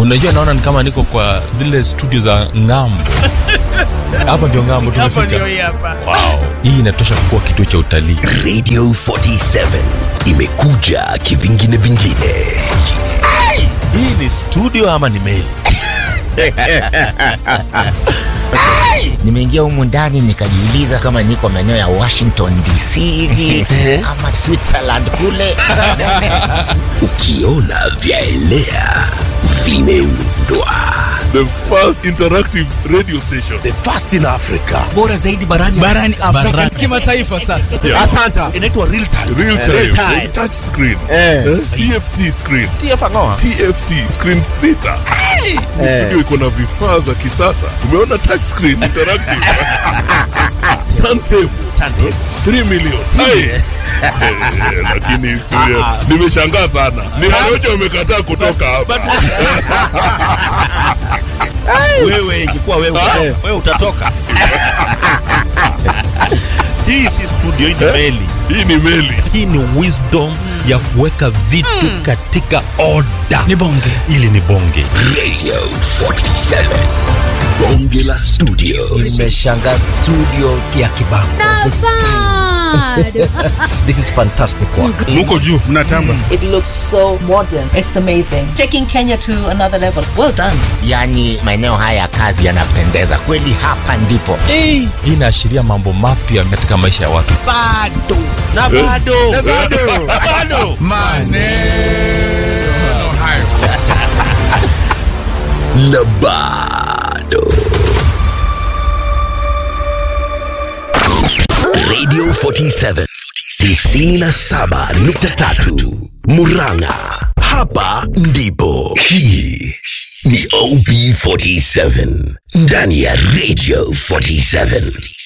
unajua naona ni kama niko kwa zile studio za ngambo hapa ndio ngambo Hapo ndio tumefika hii hapa. wow. hii inatosha kuwa kituo cha utalii radio 47 imekuja kivingine vingine hii ni studio ama ni meli nimeingia humu ndani nikajiuliza kama niko maeneo ya washington dc hivi ama switzerland kule ukiona vyaelea vimeundwa the first interactive radio station the first in africa bora zaidi barani barani Afrika kimataifa sasa. Yeah. asanta inaitwa real time real time, Real time. touch screen Eh. Eh, tft screen tfangoa tft screen sita Ni studio iko na vifaa za kisasa umeona touch screen interactive turntable turntable 3 million Hai. Eh, lakini studio nimeshangaa sana ni Harioja umekataa kutoka hapa wewe ingekuwa wewe wewe utatoka hii si studio hii ni meli hii ni meli hii ni wisdom ya kuweka vitu katika oda Ni bonge. ili ni bonge radio 47 bonge la studio nimeshanga studio ya kibango this is fantastic work muko juu mnatamba It looks so modern. It's amazing. Taking Kenya to another level. Well done. yaani maeneo haya ya kazi yanapendeza kweli hapa ndipo Eh, hii inaashiria mambo mapya katika maisha ya watu bado. na bado na bado bado Maneno hayo. na bado radio 47 97.3 muranga hapa ndipo hii ni op 47 ndani ya radio 47